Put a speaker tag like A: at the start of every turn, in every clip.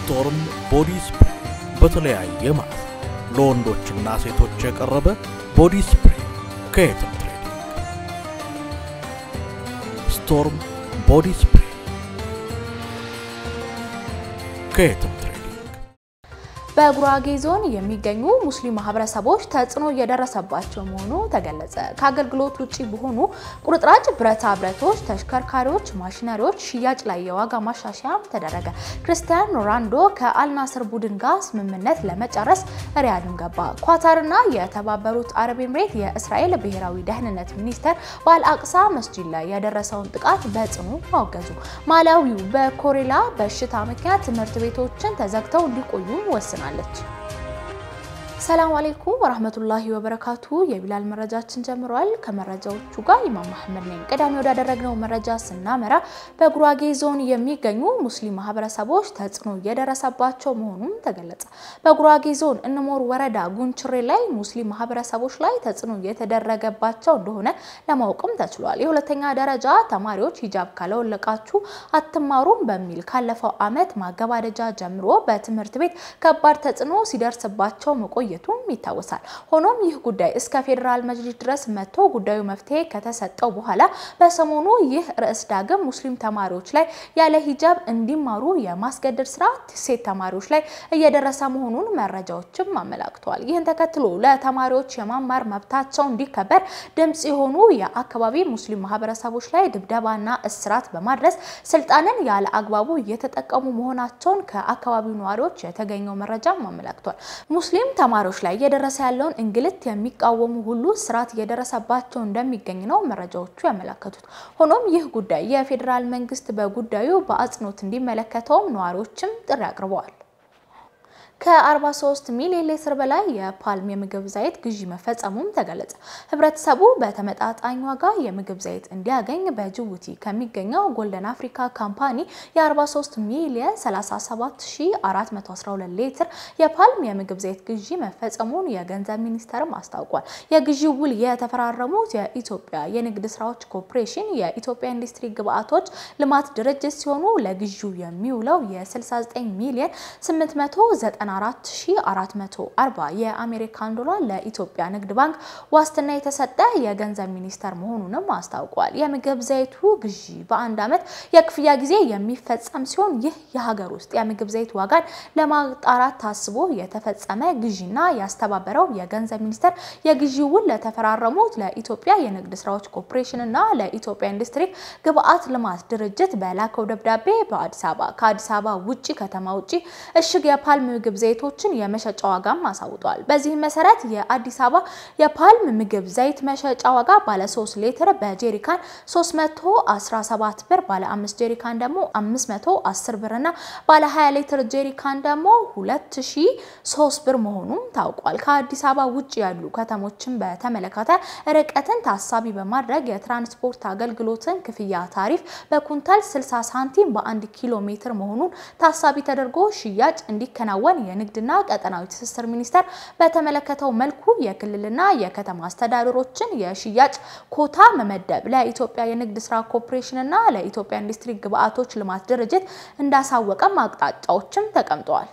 A: ስቶርም ቦዲ ስፕሬይ በተለያየ ማለት ለወንዶችና ሴቶች የቀረበ ቦዲ ስፕሬይ ከየትም ትሬዲንግ። ስቶርም ቦዲ ስፕሬይ ከየትም ትሬዲንግ።
B: በጉራጌ ዞን የሚገኙ ሙስሊም ማህበረሰቦች ተጽዕኖ እየደረሰባቸው መሆኑ ተገለጸ። ከአገልግሎት ውጭ በሆኑ ቁርጥራጭ ብረታ ብረቶች፣ ተሽከርካሪዎች፣ ማሽነሪዎች ሽያጭ ላይ የዋጋ ማሻሻያ ተደረገ። ክርስቲያን ሮናልዶ ከአልናስር ቡድን ጋር ስምምነት ለመጨረስ ሪያድን ገባ። ኳታርና የተባበሩት አረብ ኤምሬት የእስራኤል ብሔራዊ ደህንነት ሚኒስቴር በአልአቅሳ መስጂድ ላይ የደረሰውን ጥቃት በጽኑ አወገዙ። ማላዊው በኮሌራ በሽታ ምክንያት ትምህርት ቤቶችን ተዘግተው እንዲቆዩ ወስናል ትሆናለች። ሰላም አለይኩም ወራህመቱላሂ ወበረካቱ። የቢላል መረጃችን ጀምሯል። ከመረጃዎቹ ጋር ኢማም መሐመድ ነኝ። ቀዳሚ ወዳደረግነው መረጃ ስናመራ በጉራጌ ዞን የሚገኙ ሙስሊም ማህበረሰቦች ተጽዕኖ እየደረሰባቸው መሆኑን ተገለጸ። በጉራጌ ዞን እንሞር ወረዳ ጉንችሬ ላይ ሙስሊም ማህበረሰቦች ላይ ተጽዕኖ እየተደረገባቸው እንደሆነ ለማወቅም ተችሏል። የሁለተኛ ደረጃ ተማሪዎች ሂጃብ ካለወለቃችሁ አትማሩም በሚል ካለፈው ዓመት ማገባደጃ ጀምሮ በትምህርት ቤት ከባድ ተጽዕኖ ሲደርስባቸው መቆየቱም ይታወሳል። ሆኖም ይህ ጉዳይ እስከ ፌዴራል መጅሊስ ድረስ መጥቶ ጉዳዩ መፍትሄ ከተሰጠው በኋላ በሰሞኑ ይህ ርዕስ ዳግም ሙስሊም ተማሪዎች ላይ ያለ ሂጃብ እንዲማሩ የማስገደድ ስራ ሴት ተማሪዎች ላይ እየደረሰ መሆኑን መረጃዎችም አመላክተዋል። ይህን ተከትሎ ለተማሪዎች የማማር መብታቸው እንዲከበር ድምጽ የሆኑ የአካባቢ ሙስሊም ማህበረሰቦች ላይ ድብደባና እስራት በማድረስ ስልጣንን ያለ አግባቡ እየተጠቀሙ መሆናቸውን ከአካባቢው ነዋሪዎች የተገኘው መረጃም አመላክቷል። ሙስሊም ተማሪዎች ላይ እየደረሰ ያለውን እንግልት የሚቃወሙ ሁሉ ስርዓት እየደረሰባቸው እንደሚገኝ ነው መረጃዎቹ ያመላከቱት። ሆኖም ይህ ጉዳይ የፌዴራል መንግስት በጉዳዩ በአጽንኦት እንዲመለከተውም ነዋሪዎችም ጥሪ አቅርበዋል። ከ43 ሚሊዮን ሊትር በላይ የፓልም የምግብ ዘይት ግዢ መፈጸሙም ተገለጸ። ህብረተሰቡ በተመጣጣኝ ዋጋ የምግብ ዘይት እንዲያገኝ በጅቡቲ ከሚገኘው ጎልደን አፍሪካ ካምፓኒ የ43 ሚሊዮን 37412 ሊትር የፓልም የምግብ ዘይት ግዢ መፈጸሙን የገንዘብ ሚኒስቴርም አስታውቋል። የግዢው ውል የተፈራረሙት የኢትዮጵያ የንግድ ስራዎች ኮርፖሬሽን፣ የኢትዮጵያ ኢንዱስትሪ ግብአቶች ልማት ድርጅት ሲሆኑ ለግዢው የሚውለው የ69 ሚሊዮን 894440 የአሜሪካን ዶላር ለኢትዮጵያ ንግድ ባንክ ዋስትና የተሰጠ የገንዘብ ሚኒስቴር መሆኑንም አስታውቋል። የምግብ ዘይቱ ግዢ በአንድ ዓመት የክፍያ ጊዜ የሚፈጸም ሲሆን ይህ የሀገር ውስጥ የምግብ ዘይት ዋጋን ለማጣራት ታስቦ የተፈጸመ ግዢና ያስተባበረው የገንዘብ ሚኒስቴር የግዢ ውል ለተፈራረሙት ለኢትዮጵያ የንግድ ስራዎች ኮርፖሬሽን እና ለኢትዮጵያ ኢንዱስትሪ ግብአት ልማት ድርጅት በላከው ደብዳቤ በአዲስ አበባ ከአዲስ አበባ ውጭ ከተማ ውጭ እሽግ የፓልም ምግብ ዘይቶችን የመሸጫ ዋጋም አሳውጧል። በዚህም መሰረት የአዲስ አበባ የፓልም ምግብ ዘይት መሸጫ ዋጋ ባለ 3 ሊትር በጄሪካን 317 ብር፣ ባለ 5 ጄሪካን ደግሞ 510 ብር እና ባለ 20 ሊትር ጄሪካን ደግሞ 2003 ብር መሆኑም ታውቋል። ከአዲስ አበባ ውጭ ያሉ ከተሞችን በተመለከተ ርቀትን ታሳቢ በማድረግ የትራንስፖርት አገልግሎትን ክፍያ ታሪፍ በኩንታል 60 ሳንቲም በአንድ ኪሎ ሜትር መሆኑን ታሳቢ ተደርጎ ሽያጭ እንዲከናወን የንግድና ቀጠናዊ ትስስር ሚኒስቴር በተመለከተው መልኩ የክልልና የከተማ አስተዳደሮችን የሽያጭ ኮታ መመደብ ለኢትዮጵያ የንግድ ስራ ኮርፖሬሽንና ለኢትዮጵያ ኢንዱስትሪ ግብአቶች ልማት ድርጅት እንዳሳወቀም አቅጣጫዎችም ተቀምጠዋል።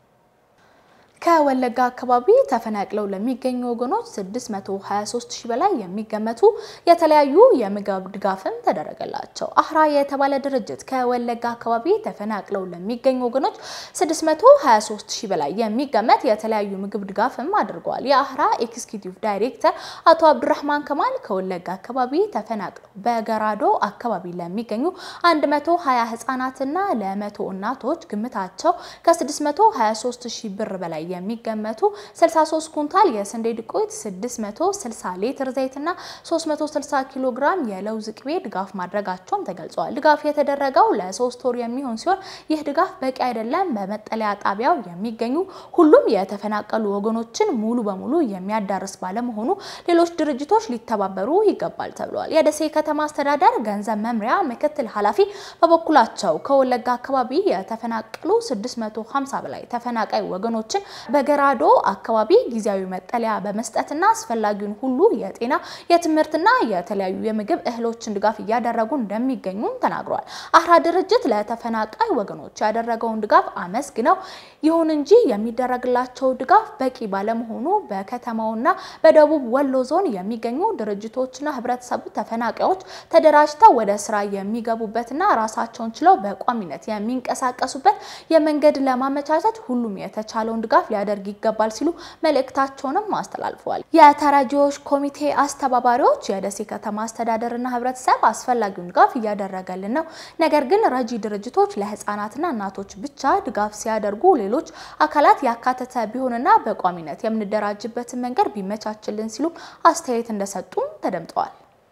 B: ከወለጋ አካባቢ ተፈናቅለው ለሚገኙ ወገኖች 623 ሺህ በላይ የሚገመቱ የተለያዩ የምግብ ድጋፍም ተደረገላቸው። አህራ የተባለ ድርጅት ከወለጋ አካባቢ ተፈናቅለው ለሚገኙ ወገኖች 623 ሺህ በላይ የሚገመት የተለያዩ ምግብ ድጋፍም አድርገዋል። የአህራ ኤክስኪዩቲቭ ዳይሬክተር አቶ አብዱራህማን ከማል ከወለጋ አካባቢ ተፈናቅለው በገራዶ አካባቢ ለሚገኙ 120 ህጻናትና ለመቶ እናቶች ግምታቸው ከ623 ሺህ ብር በላይ የሚገመቱ 63 ኩንታል የስንዴ ዱቄት፣ 660 ሊትር ዘይትና 360 ኪሎ ግራም የለውዝ ቅቤ ድጋፍ ማድረጋቸውም ተገልጸዋል። ድጋፍ የተደረገው ለሶስት ወር የሚሆን ሲሆን ይህ ድጋፍ በቂ አይደለም። በመጠለያ ጣቢያው የሚገኙ ሁሉም የተፈናቀሉ ወገኖችን ሙሉ በሙሉ የሚያዳርስ ባለመሆኑ ሌሎች ድርጅቶች ሊተባበሩ ይገባል ተብሏል። የደሴ ከተማ አስተዳደር ገንዘብ መምሪያ ምክትል ኃላፊ በበኩላቸው ከወለጋ አካባቢ የተፈናቀሉ 650 በላይ ተፈናቃይ ወገኖችን በገራዶ አካባቢ ጊዜያዊ መጠለያ በመስጠትና አስፈላጊውን ሁሉ የጤና የትምህርትና የተለያዩ የምግብ እህሎችን ድጋፍ እያደረጉ እንደሚገኙም ተናግረዋል። አህራ ድርጅት ለተፈናቃይ ወገኖች ያደረገውን ድጋፍ አመስግነው ይሁን እንጂ የሚደረግላቸው ድጋፍ በቂ ባለመሆኑ በከተማውና በደቡብ ወሎ ዞን የሚገኙ ድርጅቶችና ህብረተሰቡ ተፈናቃዮች ተደራጅተው ወደ ስራ የሚገቡበትና ራሳቸውን ችለው በቋሚነት የሚንቀሳቀሱበት የመንገድ ለማመቻቸት ሁሉም የተቻለውን ድጋፍ ሊያደርግ ይገባል ሲሉ መልእክታቸውንም አስተላልፈዋል። የተረጂዎች ኮሚቴ አስተባባሪዎች የደሴ ከተማ አስተዳደርና ህብረተሰብ አስፈላጊውን ድጋፍ እያደረገልን ነው፣ ነገር ግን ረጂ ድርጅቶች ለህፃናትና እናቶች ብቻ ድጋፍ ሲያደርጉ ሌሎች አካላት ያካተተ ቢሆንና በቋሚነት የምንደራጅበትን መንገድ ቢመቻችልን ሲሉ አስተያየት እንደሰጡም ተደምጠዋል።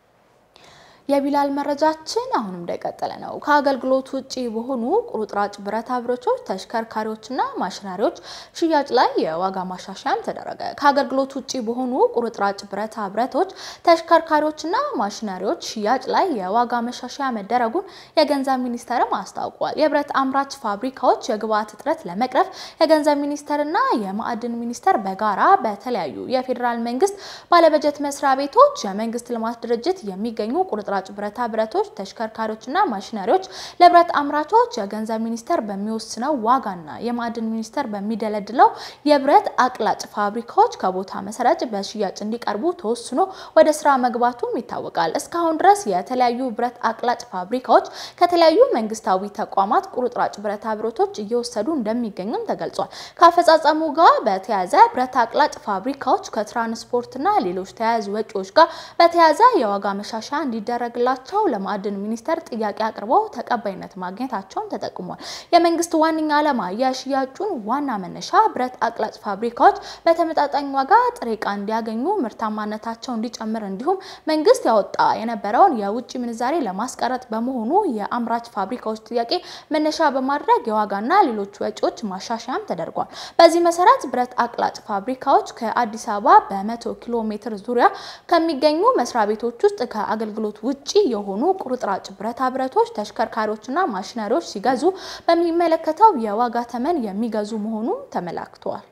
B: የቢላል መረጃችን አሁንም እንደቀጠለ ነው። ከአገልግሎት ውጪ በሆኑ ቁርጥራጭ ብረታ ብረቶች፣ ተሽከርካሪዎችና ማሽነሪዎች ሽያጭ ላይ የዋጋ ማሻሻያም ተደረገ። ከአገልግሎት ውጪ በሆኑ ቁርጥራጭ ብረታ ብረቶች፣ ተሽከርካሪዎችና ማሽነሪዎች ሽያጭ ላይ የዋጋ ማሻሻያ መደረጉን የገንዘብ ሚኒስቴርም አስታውቋል። የብረት አምራች ፋብሪካዎች የግብአት እጥረት ለመቅረፍ የገንዘብ ሚኒስቴርና የማዕድን ሚኒስቴር በጋራ በተለያዩ የፌዴራል መንግስት ባለበጀት መስሪያ ቤቶች፣ የመንግስት ልማት ድርጅት የሚገኙ ቁርጥራጭ ብረታ ብረቶች፣ ተሽከርካሪዎችና ማሽነሪዎች ለብረት አምራቾች የገንዘብ ሚኒስቴር በሚወስነው ዋጋና የማዕድን ሚኒስቴር በሚደለድለው የብረት አቅላጭ ፋብሪካዎች ከቦታ መሰረት በሽያጭ እንዲቀርቡ ተወስኖ ወደ ስራ መግባቱም ይታወቃል። እስካሁን ድረስ የተለያዩ ብረት አቅላጭ ፋብሪካዎች ከተለያዩ መንግስታዊ ተቋማት ቁርጥራጭ ብረታ ብረቶች እየወሰዱ እንደሚገኙም ተገልጿል። ከአፈጻጸሙ ጋር በተያያዘ ብረት አቅላጭ ፋብሪካዎች ከትራንስፖርትና ሌሎች ተያያዥ ወጪዎች ጋር በተያያዘ የዋጋ መሻሻያ እንዲደረግ ግላቸው ለማዕድን ሚኒስቴር ጥያቄ አቅርበው ተቀባይነት ማግኘታቸውን ተጠቅሟል። የመንግስት ዋነኛ ዓላማ የሽያጩን ዋና መነሻ ብረት አቅላጭ ፋብሪካዎች በተመጣጣኝ ዋጋ ጥሬ ዕቃ እንዲያገኙ፣ ምርታማነታቸው እንዲጨምር እንዲሁም መንግስት ያወጣ የነበረውን የውጭ ምንዛሬ ለማስቀረት በመሆኑ የአምራች ፋብሪካዎች ጥያቄ መነሻ በማድረግ የዋጋና ሌሎች ወጪዎች ማሻሻያም ተደርጓል። በዚህ መሰረት ብረት አቅላጭ ፋብሪካዎች ከአዲስ አበባ በመቶ ኪሎ ሜትር ዙሪያ ከሚገኙ መስሪያ ቤቶች ውስጥ ከአገልግሎት ውጪ የሆኑ ቁርጥራጭ ብረታ ብረቶች፣ ተሽከርካሪዎችና ማሽነሪዎች ሲገዙ በሚመለከተው የዋጋ ተመን የሚገዙ መሆኑ ተመላክተዋል።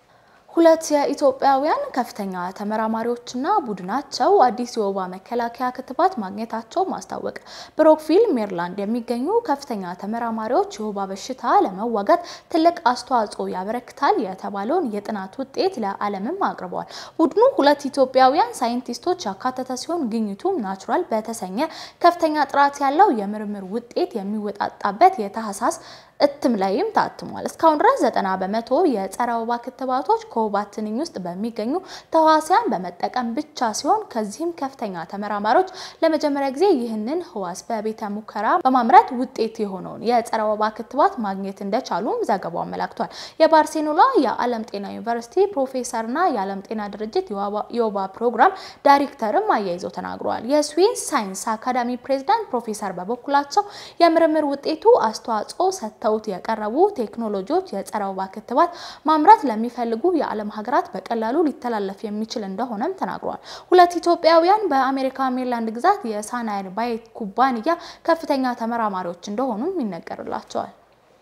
B: ሁለት የኢትዮጵያውያን ከፍተኛ ተመራማሪዎችና ቡድናቸው አዲስ የወባ መከላከያ ክትባት ማግኘታቸው ማስታወቅ። ብሮክቪል ሜሪላንድ የሚገኙ ከፍተኛ ተመራማሪዎች የወባ በሽታ ለመዋጋት ትልቅ አስተዋጽኦ ያበረክታል የተባለውን የጥናት ውጤት ለዓለምም አቅርበዋል። ቡድኑ ሁለት ኢትዮጵያውያን ሳይንቲስቶች ያካተተ ሲሆን ግኝቱም ናቹራል በተሰኘ ከፍተኛ ጥራት ያለው የምርምር ውጤት የሚወጣጣበት የታህሳስ እትም ላይም ታትሟል። እስካሁን ድረስ ዘጠና በመቶ የጸረ ወባ ክትባቶች ከወባ ትንኝ ውስጥ በሚገኙ ተዋሲያን በመጠቀም ብቻ ሲሆን ከዚህም ከፍተኛ ተመራማሪዎች ለመጀመሪያ ጊዜ ይህንን ህዋስ በቤተ ሙከራ በማምረት ውጤት የሆነውን የጸረ ወባ ክትባት ማግኘት እንደቻሉም ዘገባው አመላክቷል። የባርሴሎና የዓለም ጤና ዩኒቨርሲቲ ፕሮፌሰርና የዓለም ጤና ድርጅት የወባ ፕሮግራም ዳይሬክተርም አያይዘው ተናግረዋል። የስዊስ ሳይንስ አካዳሚ ፕሬዚዳንት ፕሮፌሰር በበኩላቸው የምርምር ውጤቱ አስተዋጽኦ ሰጥተው የቀረቡ ቴክኖሎጂዎች የጸረ ወባ ክትባት ማምረት ለሚፈልጉ የዓለም ሀገራት በቀላሉ ሊተላለፍ የሚችል እንደሆነም ተናግረዋል። ሁለት ኢትዮጵያውያን በአሜሪካ ሜሪላንድ ግዛት የሳናይል ባየት ኩባንያ ከፍተኛ ተመራማሪዎች እንደሆኑም ይነገርላቸዋል።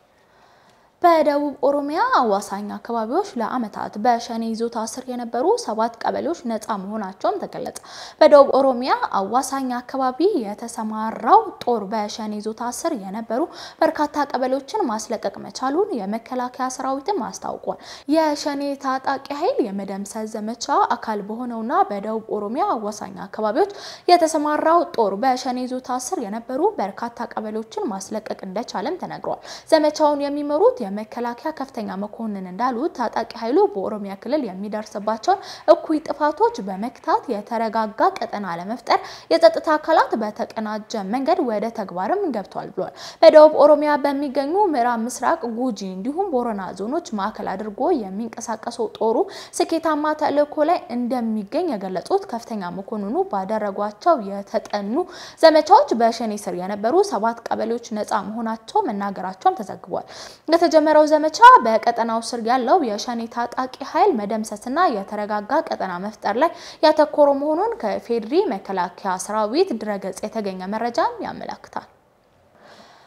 B: በደቡብ ኦሮሚያ አዋሳኝ አካባቢዎች ለዓመታት በሸኔ ይዞታ ስር የነበሩ ሰባት ቀበሌዎች ነፃ መሆናቸውም ተገለጸ። በደቡብ ኦሮሚያ አዋሳኝ አካባቢ የተሰማራው ጦር በሸኔ ይዞታ ስር የነበሩ በርካታ ቀበሌዎችን ማስለቀቅ መቻሉን የመከላከያ ሰራዊትም አስታውቋል። የሸኔ ታጣቂ ኃይል የመደምሰስ ዘመቻ አካል በሆነውና በደቡብ ኦሮሚያ አዋሳኝ አካባቢዎች የተሰማራው ጦር በሸኔ ይዞታ ስር የነበሩ በርካታ ቀበሌዎችን ማስለቀቅ እንደቻለም ተነግሯል። ዘመቻውን የሚመሩት የመከላከያ ከፍተኛ መኮንን እንዳሉት ታጣቂ ኃይሉ በኦሮሚያ ክልል የሚደርስባቸውን እኩይ ጥፋቶች በመክታት የተረጋጋ ቀጠና ለመፍጠር የጸጥታ አካላት በተቀናጀ መንገድ ወደ ተግባርም ገብቷል ብሏል። በደቡብ ኦሮሚያ በሚገኙ ምዕራብ ምስራቅ ጉጂ እንዲሁም ቦረና ዞኖች ማዕከል አድርጎ የሚንቀሳቀሰው ጦሩ ስኬታማ ተልዕኮ ላይ እንደሚገኝ የገለጹት ከፍተኛ መኮንኑ ባደረጓቸው የተጠኑ ዘመቻዎች በሸኔ ስር የነበሩ ሰባት ቀበሌዎች ነፃ መሆናቸው መናገራቸውም ተዘግቧል። የተጀመረው ዘመቻ በቀጠናው ስር ያለው የሸኔ ታጣቂ ኃይል መደምሰስና የተረጋጋ ቀጠና መፍጠር ላይ ያተኮረ መሆኑን ከፌድሪ መከላከያ ሰራዊት ድረገጽ የተገኘ መረጃም ያመላክታል።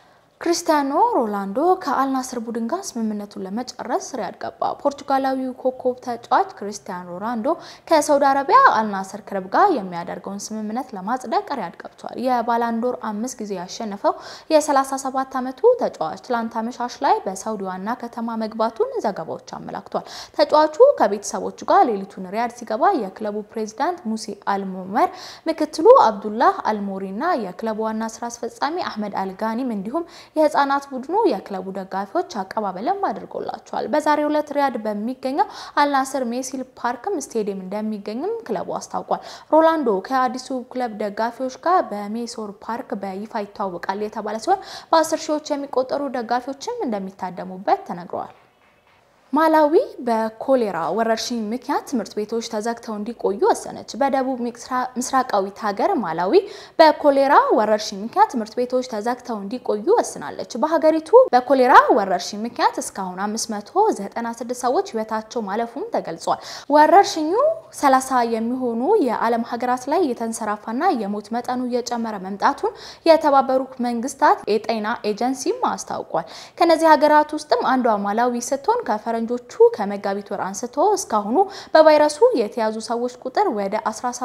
B: ክሪስቲያኖ ሮናልዶ ከአልናስር ቡድን ጋር ስምምነቱን ለመጨረስ ሪያድ ገባ። ፖርቱጋላዊው ኮከብ ተጫዋች ክሪስቲያኖ ሮናልዶ ከሳውዲ አረቢያ አልናስር ክለብ ጋር የሚያደርገውን ስምምነት ለማጽደቅ ሪያድ ገብቷል። የባላንዶር አምስት ጊዜ ያሸነፈው የ37 ዓመቱ ተጫዋች ትላንት አመሻሽ ላይ በሳውዲ ዋና ከተማ መግባቱን ዘገባዎች አመላክቷል። ተጫዋቹ ከቤተሰቦቹ ጋር ሌሊቱን ሪያድ ሲገባ የክለቡ ፕሬዚዳንት ሙሴ አልሞመር፣ ምክትሉ አብዱላህ አልሞሪ እና የክለቡ ዋና ስራ አስፈጻሚ አህመድ አልጋኒም እንዲሁም የህፃናት ቡድኑ የክለቡ ደጋፊዎች አቀባበልም አድርጎላቸዋል። በዛሬው ዕለት ሪያድ በሚገኘው አልናስር ሜሲል ፓርክም ስቴዲየም እንደሚገኝም ክለቡ አስታውቋል። ሮናልዶ ከአዲሱ ክለብ ደጋፊዎች ጋር በሜሶር ፓርክ በይፋ ይተዋወቃል የተባለ ሲሆን በአስር ሺዎች የሚቆጠሩ ደጋፊዎችም እንደሚታደሙበት ተነግረዋል። ማላዊ በኮሌራ ወረርሽኝ ምክንያት ትምህርት ቤቶች ተዘግተው እንዲቆዩ ወሰነች። በደቡብ ምስራቃዊት ሀገር ማላዊ በኮሌራ ወረርሽኝ ምክንያት ትምህርት ቤቶች ተዘግተው እንዲቆዩ ወስናለች። በሀገሪቱ በኮሌራ ወረርሽኝ ምክንያት እስካሁን 596 ሰዎች ህይወታቸው ማለፉም ተገልጿል። ወረርሽኙ 30 የሚሆኑ የዓለም ሀገራት ላይ የተንሰራፋና የሞት መጠኑ እየጨመረ መምጣቱን የተባበሩት መንግስታት የጤና ኤጀንሲም አስታውቋል። ከነዚህ ሀገራት ውስጥም አንዷ ማላዊ ስትሆን ከፈረ ፈረንጆቹ ከመጋቢት ወር አንስቶ እስካሁኑ በቫይረሱ የተያዙ ሰዎች ቁጥር ወደ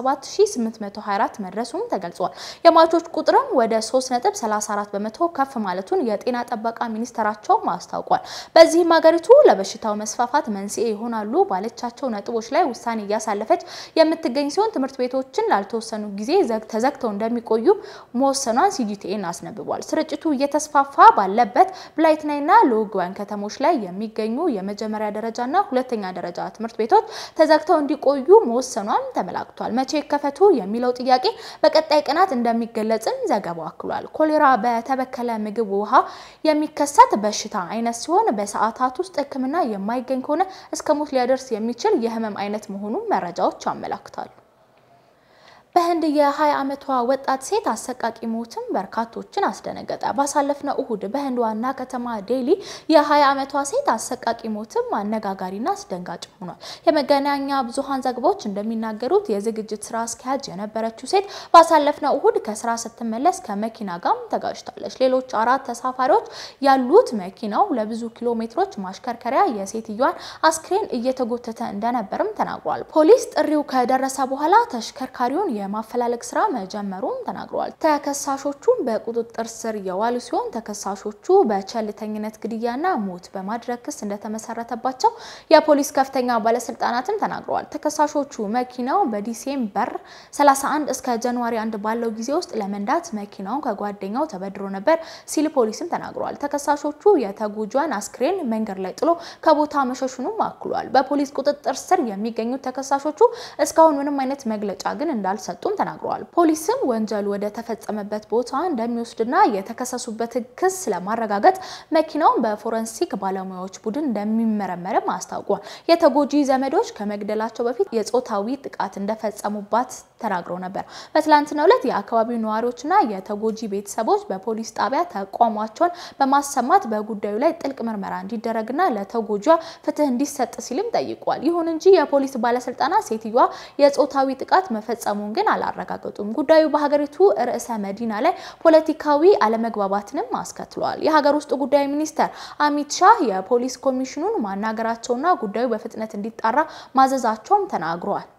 B: 17824 መድረሱም ተገልጿል። የሟቾች ቁጥርም ወደ 3.34 በመቶ ከፍ ማለቱን የጤና ጥበቃ ሚኒስቴራቸው አስታውቋል። በዚህም ሀገሪቱ ለበሽታው መስፋፋት መንስኤ ይሆናሉ ባለቻቸው ነጥቦች ላይ ውሳኔ እያሳለፈች የምትገኝ ሲሆን ትምህርት ቤቶችን ላልተወሰኑ ጊዜ ተዘግተው እንደሚቆዩ መወሰኗን ሲጂቲኤን አስነብቧል። ስርጭቱ እየተስፋፋ ባለበት ብላይትናይና ሎግዋን ከተሞች ላይ የሚገኙ የመጀመሪያ ደረጃና ሁለተኛ ደረጃ ትምህርት ቤቶች ተዘግተው እንዲቆዩ መወሰኗም ተመላክቷል። መቼ ይከፈቱ የሚለው ጥያቄ በቀጣይ ቀናት እንደሚገለጽም ዘገባው አክሏል። ኮሌራ በተበከለ ምግብ፣ ውሃ የሚከሰት በሽታ አይነት ሲሆን በሰዓታት ውስጥ ሕክምና የማይገኝ ከሆነ እስከ ሞት ሊያደርስ የሚችል የህመም አይነት መሆኑን መረጃዎች አመላክታሉ። በህንድ የ20 ዓመቷ ወጣት ሴት አሰቃቂ ሞትም በርካቶችን አስደነገጠ። ባሳለፍነው እሁድ በህንድ ዋና ከተማ ዴሊ የ20 ዓመቷ ሴት አሰቃቂ ሞትም አነጋጋሪና አስደንጋጭ ሆኗል። የመገናኛ ብዙሃን ዘገባዎች እንደሚናገሩት የዝግጅት ስራ አስኪያጅ የነበረችው ሴት ባሳለፍነው እሁድ ከስራ ስትመለስ ከመኪና ጋር ተጋጭታለች። ሌሎች አራት ተሳፋሪዎች ያሉት መኪናው ለብዙ ኪሎ ሜትሮች ማሽከርከሪያ የሴትዮዋን አስክሬን እየተጎተተ እንደነበርም ተናግሯል። ፖሊስ ጥሪው ከደረሰ በኋላ ተሽከርካሪውን የማፈላለግ ስራ መጀመሩም ተናግረዋል። ተከሳሾቹም በቁጥጥር ስር የዋሉ ሲሆን ተከሳሾቹ በቸልተኝነት ግድያና ሞት በማድረግ ክስ እንደተመሰረተባቸው የፖሊስ ከፍተኛ ባለስልጣናትም ተናግረዋል። ተከሳሾቹ መኪናው በዲሴምበር 31 እስከ ጃንዋሪ 1 ባለው ጊዜ ውስጥ ለመንዳት መኪናውን ከጓደኛው ተበድሮ ነበር ሲል ፖሊስም ተናግረዋል። ተከሳሾቹ የተጎጇን አስክሬን መንገድ ላይ ጥሎ ከቦታ መሸሹንም አክሏል። በፖሊስ ቁጥጥር ስር የሚገኙት ተከሳሾቹ እስካሁን ምንም አይነት መግለጫ ግን እንዳልሰ ሰጡም ተናግረዋል። ፖሊስም ወንጀሉ ወደ ተፈጸመበት ቦታ እንደሚወስድና የተከሰሱበትን ክስ ለማረጋገጥ መኪናውን በፎረንሲክ ባለሙያዎች ቡድን እንደሚመረመርም አስታውቋል። የተጎጂ ዘመዶች ከመግደላቸው በፊት የጾታዊ ጥቃት እንደፈጸሙባት ተናግረው ነበር። በትላንትናው ዕለት የአካባቢው ነዋሪዎችና የተጎጂ ቤተሰቦች በፖሊስ ጣቢያ ተቋማቸውን በማሰማት በጉዳዩ ላይ ጥልቅ ምርመራ እንዲደረግና ለተጎጂዋ ፍትህ እንዲሰጥ ሲልም ጠይቋል። ይሁን እንጂ የፖሊስ ባለስልጣናት ሴትዮዋ የጾታዊ ጥቃት መፈጸሙን ግን አላረጋገጡም። ጉዳዩ በሀገሪቱ ርዕሰ መዲና ላይ ፖለቲካዊ አለመግባባትንም አስከትሏል። የሀገር ውስጥ ጉዳይ ሚኒስተር አሚት ሻህ የፖሊስ ኮሚሽኑን ማናገራቸውና ጉዳዩ በፍጥነት እንዲጣራ ማዘዛቸውም ተናግረዋል።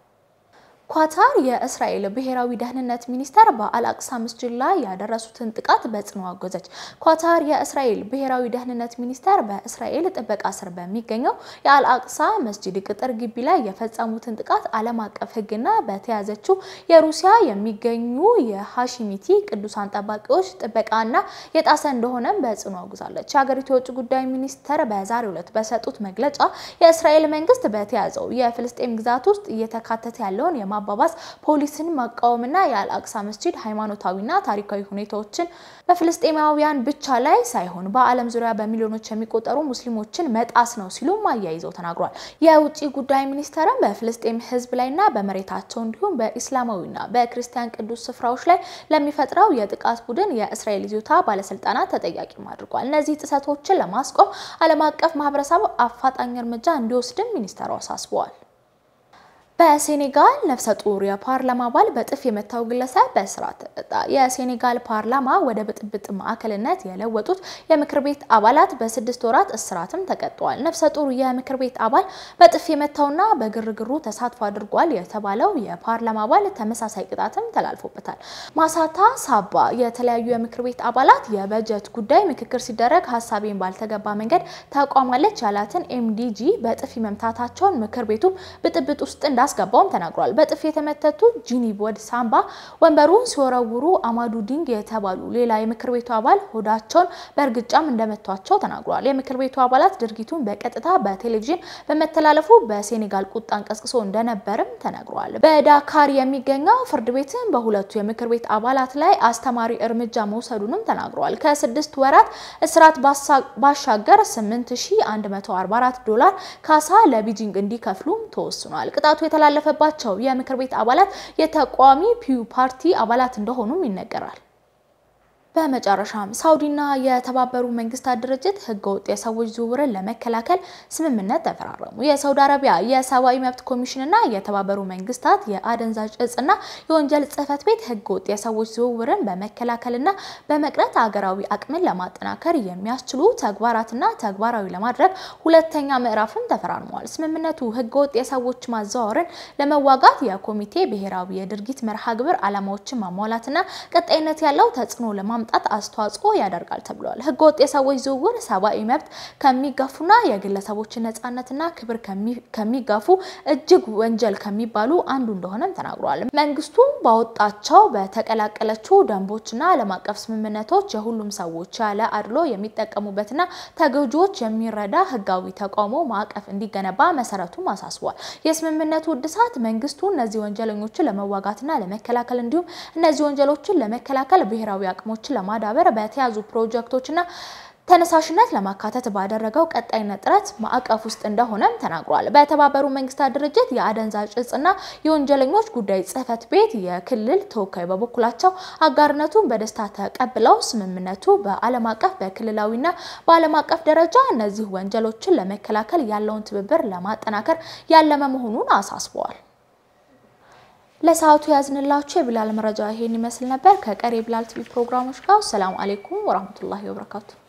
B: ኳታር የእስራኤል ብሔራዊ ደህንነት ሚኒስተር በአልአቅሳ መስጂድ ላይ ያደረሱትን ጥቃት በጽኑ አወገዘች። ኳታር የእስራኤል ብሔራዊ ደህንነት ሚኒስተር በእስራኤል ጥበቃ ስር በሚገኘው የአልአቅሳ መስጂድ ቅጥር ግቢ ላይ የፈጸሙትን ጥቃት ዓለም አቀፍ ሕግና በተያዘችው የሩሲያ የሚገኙ የሃሺሚቲ ቅዱሳን ጠባቂዎች ጥበቃና የጣሰ እንደሆነም በጽኑ አውግዛለች። የሀገሪቱ የውጭ ጉዳይ ሚኒስተር በዛሬው ዕለት በሰጡት መግለጫ የእስራኤል መንግስት በተያዘው የፍልስጤም ግዛት ውስጥ እየተካተተ ያለውን የማ ማባባስ ፖሊስን መቃወምና የአልአቅሳ መስጂድ ሃይማኖታዊና ታሪካዊ ሁኔታዎችን በፍልስጤማውያን ብቻ ላይ ሳይሆን በዓለም ዙሪያ በሚሊዮኖች የሚቆጠሩ ሙስሊሞችን መጣስ ነው ሲሉም አያይዘው ተናግሯል። የውጭ ጉዳይ ሚኒስተርም በፍልስጤም ህዝብ ላይና በመሬታቸው እንዲሁም በኢስላማዊና በክርስቲያን ቅዱስ ስፍራዎች ላይ ለሚፈጥረው የጥቃት ቡድን የእስራኤል ይዞታ ባለስልጣናት ተጠያቂም አድርጓል። እነዚህ ጥሰቶችን ለማስቆም ዓለም አቀፍ ማህበረሰብ አፋጣኝ እርምጃ እንዲወስድም ሚኒስተሩ አሳስበዋል። በሴኔጋል ነፍሰ ጡር የፓርላማ አባል በጥፍ የመታው ግለሰብ በእስራት ተቀጣ። የሴኔጋል ፓርላማ ወደ ብጥብጥ ማዕከልነት የለወጡት የምክር ቤት አባላት በስድስት ወራት እስራትም ተቀጥተዋል። ነፍሰ ጡር የምክር ቤት አባል በጥፍ የመታውና በግርግሩ ተሳትፎ አድርጓል የተባለው የፓርላማ አባል ተመሳሳይ ቅጣትም ተላልፎበታል። ማሳታ ሳባ የተለያዩ የምክር ቤት አባላት የበጀት ጉዳይ ምክክር ሲደረግ ሀሳቤን ባልተገባ መንገድ ታቋማለች ያላትን ኤምዲጂ በጥፊ መምታታቸውን ምክር ቤቱም ብጥብጥ ውስጥ እንዳ አስገባውም ተናግሯል። በጥፍ የተመተቱ ጂኒ ቦድ ሳምባ ወንበሩን ሲወረውሩ አማዱ ዲንግ የተባሉ ሌላ የምክር ቤቱ አባል ሆዳቸውን በእርግጫም እንደመቷቸው ተናግሯል። የምክር ቤቱ አባላት ድርጊቱን በቀጥታ በቴሌቪዥን በመተላለፉ በሴኔጋል ቁጣን ቀስቅሶ እንደነበርም ተነግሯል። በዳካር የሚገኘው ፍርድ ቤትም በሁለቱ የምክር ቤት አባላት ላይ አስተማሪ እርምጃ መውሰዱንም ተናግሯል። ከስድስት ወራት እስራት ባሻገር 8144 ዶላር ካሳ ለቢጂንግ እንዲከፍሉም ተወስኗል። ቅጣቱ የተላለፈባቸው የምክር ቤት አባላት የተቃዋሚ ፒዩ ፓርቲ አባላት እንደሆኑም ይነገራል። በመጨረሻም ሳውዲና የተባበሩ መንግስታት ድርጅት ህገወጥ የሰዎች ዝውውርን ለመከላከል ስምምነት ተፈራረሙ። የሳውዲ አረቢያ የሰብአዊ መብት ኮሚሽንና የተባበሩ መንግስታት የአደንዛዥ እጽና የወንጀል ጽህፈት ቤት ህገወጥ የሰዎች ዝውውርን በመከላከልና በመቅረት አገራዊ አቅምን ለማጠናከር የሚያስችሉ ተግባራትና ተግባራዊ ለማድረግ ሁለተኛ ምዕራፍም ተፈራርመዋል። ስምምነቱ ህገወጥ የሰዎች ማዘዋወርን ለመዋጋት የኮሚቴ ብሔራዊ የድርጊት መርሃ ግብር ዓላማዎችን ማሟላትና ቀጣይነት ያለው ተጽዕኖ ለማ ማምጣት አስተዋጽኦ ያደርጋል ተብሏል። ህገወጥ የሰዎች ዝውውር ሰብአዊ መብት ከሚጋፉና የግለሰቦችን ነጻነትና ክብር ከሚጋፉ እጅግ ወንጀል ከሚባሉ አንዱ እንደሆነም ተናግሯል። መንግስቱ ባወጣቸው በተቀላቀለችው ደንቦችና ዓለም አቀፍ ስምምነቶች የሁሉም ሰዎች ያለ አድሎ የሚጠቀሙበትና ተጎጂዎች የሚረዳ ህጋዊ ተቃውሞ ማዕቀፍ እንዲገነባ መሰረቱም አሳስቧል። የስምምነቱ እድሳት መንግስቱ እነዚህ ወንጀለኞችን ለመዋጋትና ለመከላከል እንዲሁም እነዚህ ወንጀሎችን ለመከላከል ብሔራዊ አቅሞችን ለማዳበር በተያዙ ፕሮጀክቶችና ተነሳሽነት ለማካተት ባደረገው ቀጣይነት ጥረት ማዕቀፍ ውስጥ እንደሆነም ተናግሯል። በተባበሩ መንግስታት ድርጅት የአደንዛዥ እጽና የወንጀለኞች ጉዳይ ጽህፈት ቤት የክልል ተወካይ በበኩላቸው አጋርነቱን በደስታ ተቀብለው ስምምነቱ በዓለም አቀፍ በክልላዊና በዓለም አቀፍ ደረጃ እነዚህ ወንጀሎችን ለመከላከል ያለውን ትብብር ለማጠናከር ያለመ መሆኑን አሳስበዋል። ለሰዓቱ ያዝንላችሁ የቢላል መረጃ ይሄን ይመስል ነበር። ከቀሪ የቢላል ቲቪ ፕሮግራሞች ጋር ሰላም አሌይኩም ወራህመቱላሂ ወበረካቱ።